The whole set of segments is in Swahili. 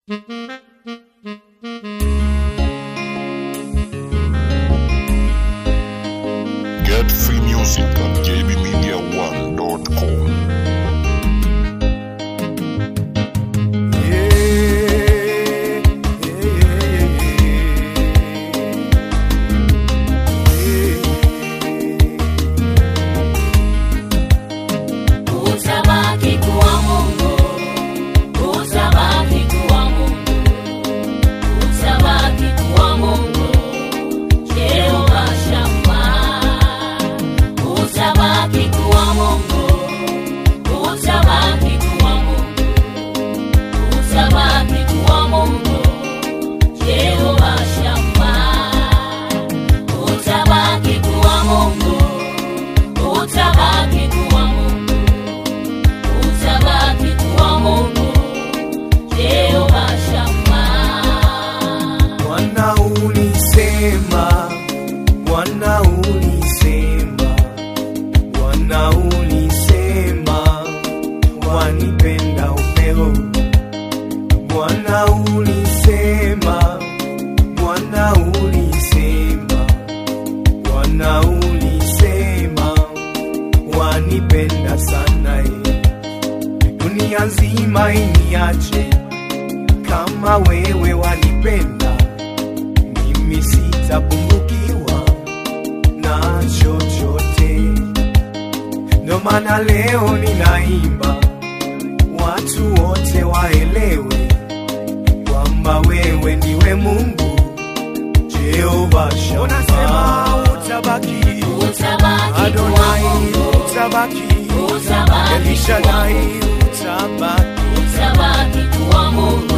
Get free music at jbmedia1.com. Utabaki kuwa Mungu, utabaki kuwa Mungu, utabaki kuwa Mungu, Jehova Shammah. Utabaki kuwa Mungu, utabaki kuwa Mungu, utabaki kuwa Mungu, Jehova Shammah. Utabaki kuwa Mungu, utabaki kuwa Mungu utabaki kuwa Mungu, Jehova Shammah. Bwana ulisema, Bwana ulisema, Bwana ulisema, wanipenda upeo. Bwana ulisema, Bwana ulisema, Bwana ulisema, wanipenda sana eh. Dunia nzima iniache kama wewe wanipenda, mimi sitapungukiwa na chochote. Ndo maana leo ninaimba, watu wote waelewe kwamba wewe ndiwe Mungu Jehova Shammah. Unasema utabaki, Utabaki kuwa Adonai Mungu, utabaki, utabaki kuwa Elishadai Mungu, utabaki utabaki kuwa Mungu,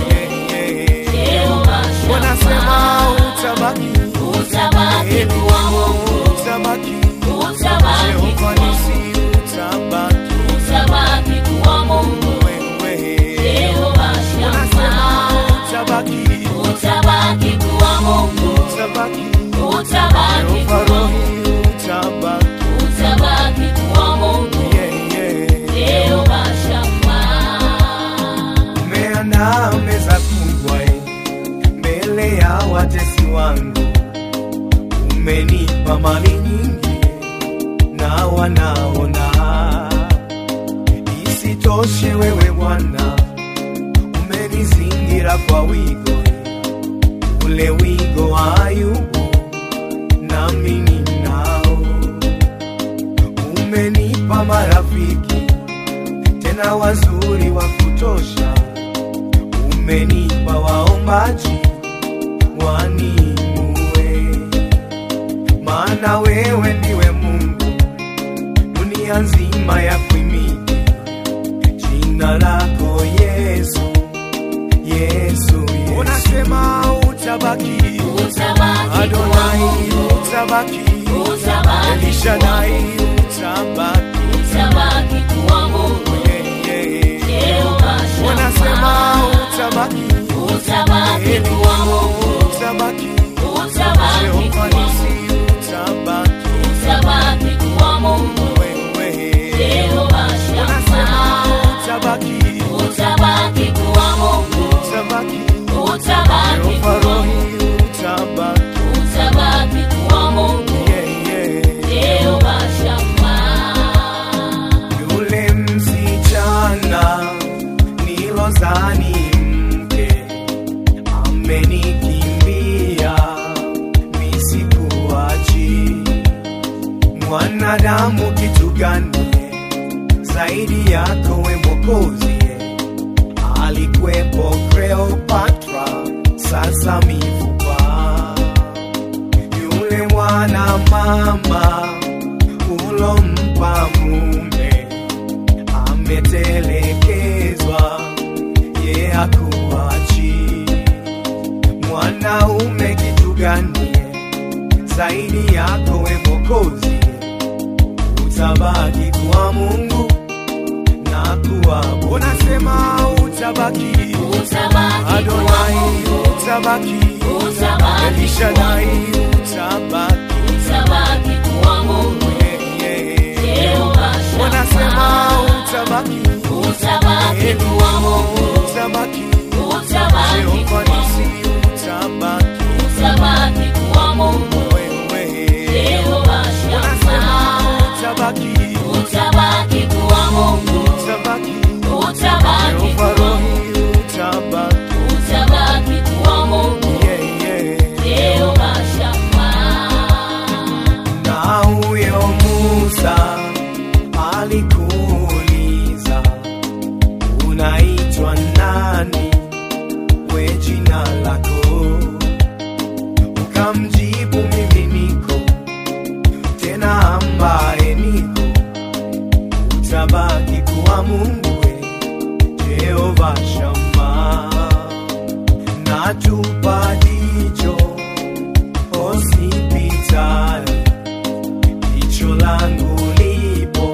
Jehova wanasema Shammah. utabaki Utabaki kuwa Mungu, utabaki utabaki Jehova kuwa nisi Mungu, utabaki utabaki kuwa Mungu, wewe Jehova wanasema Shammah. utabaki Utabaki kuwa Mungu, utabaki utabaki Jehova kuwa rohi Mungu, utabaki utabaki kuwa Mungu, yeah, yeah. Jehova Shammah. umeandaa meza kubwa eh, mbele ya watesi wangu, umenipa mali nyingi na wanaona. Isitoshe wewe Bwana umenizingira kwa wigo, eh, ule wigo wa Ayubu nami ninao. Umenipa marafiki tena wazuri wa kutosha umenipa waombaji waniinue, maana wewe ndiwe Mungu, dunia nzima ya kuimidi jina lako Yesu, Yesu, Yesu. Unasema utabaki, Utabaki kuwa Adonai Mungu, utabaki, utabaki kuwa Elishadai Mungu, utabaki, utabaki kuwa Mungu, yeah, yeah. Jehova Wanasema Shammah. utabaki, Utabaki kuwa Mungu, utabaki utabaki Jehova kuwa nisi Mungu, utabaki utabaki kuwa Mungu, wewe Jehova Wanasema Shammah. utabaki Utabaki kuwa Mungu, utabaki utabaki Jehova kuwa rohi Mungu, utabaki utabaki kuwa Mungu, yeah, yeah. Jehova Shammah. Yule msichana nilozani mke amenikimbia, nisikuachi. Mwanadamu kitu gani zaidi yako we Mwokozi? Alikwepo Cleopatra, sasa mifupa. Yule mwana mama ulompa mume ametelekezwa, ye hakuachi. Mwanaume kitu gani zaidi yako we Mwokozi? Utabaki kuwa Mungu na kuwa unasema utabaki Utabaki kuwa Adonai Mungu, utabaki utabaki kuwa Elishadai Mungu, utabaki utabaki kuwa Mungu, yeah, yeah. Jehova wanasema Shammah. utabaki Utabaki kuwa Mungu, utabaki utabaki natupa jicho hospitali, jicho langu lipo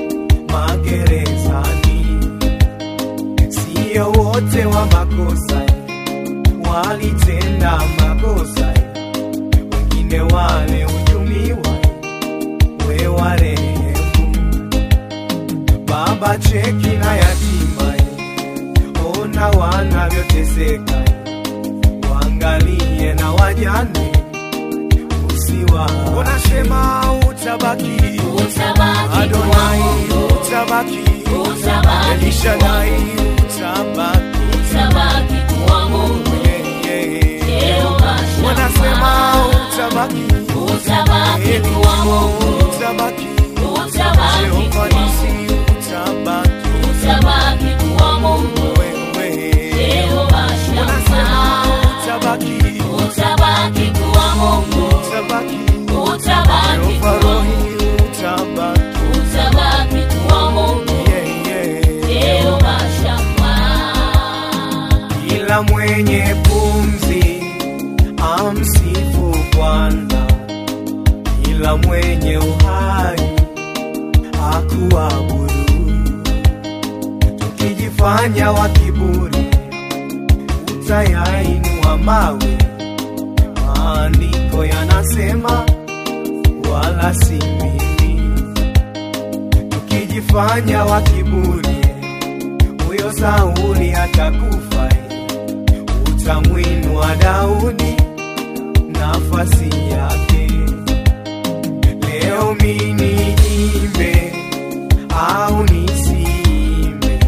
magerezani. Sio wote wa makosa walitenda makosa, wengine wale hujumiwa, we warehemu. Baba cheki na yatima, ona wanavyoteseka, waangalie na wajane, usiwa unasema utabaki, Utabaki Adonai kwangu. utabaki, Utabaki Elishadai utabaki, Utabaki kuwa Mungu. yeah, yeah. Jehova wanasema Shammah. utabaki, Utabaki kuwa Mungu. utabaki, Utabaki Jehova kuwa nisi Mungu. utabaki, Utabaki kuwa Mungu. wewe Jehova wanasema Shammah. utabaki, Utabaki kuwa Mungu. utabaki, Utabaki Jehova kuwa rohi utabaki, Utabaki kuwa Mungu. yeah, yeah. Jehova Shammah. Kila mwenye pumzi amsifu Bwana, kila mwenye uhai akuabudu. Tukijifanya wa kiburi, utayainua mawe. Maandiko yanasema wala si mimi. Tukijifanya wa kiburi, huyo Sauli atakufa, utamwinua Daudi nafasi yake. Leo mimi niimbe au nisiimbe,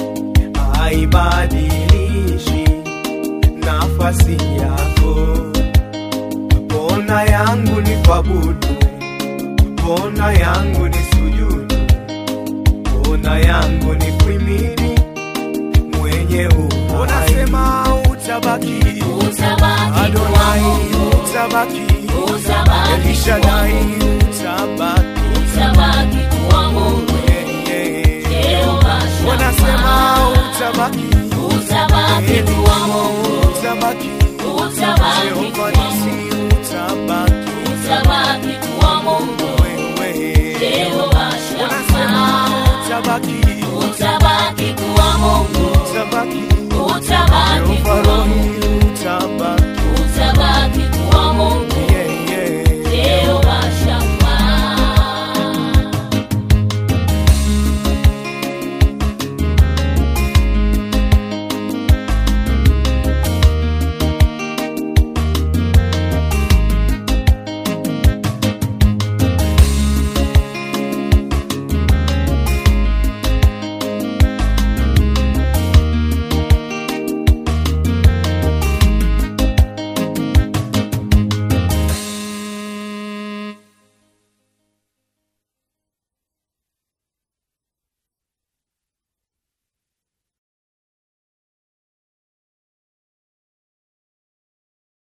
haibadilishi nafasi yako. Pona yangu ni kuabudu, pona yangu ni sujudu, pona yangu ni kuimini mwenye uhai. Unasema utabaki, Utabaki kuwa Adonai Mungu. utabaki, Utabaki kuwa Elishadai Mungu. utabaki, Utabaki kuwa Mungu. yeah, yeah. Jehova Wanasema Shammah. utabaki, Utabaki kuwa Mungu. utabaki, Utabaki Jehova kuwa nisi Mungu. utabaki, Utabaki kuwa Mungu. wewe. Jehova Wanasema Shammah. utabaki, Utabaki kuwa Mungu. utabaki,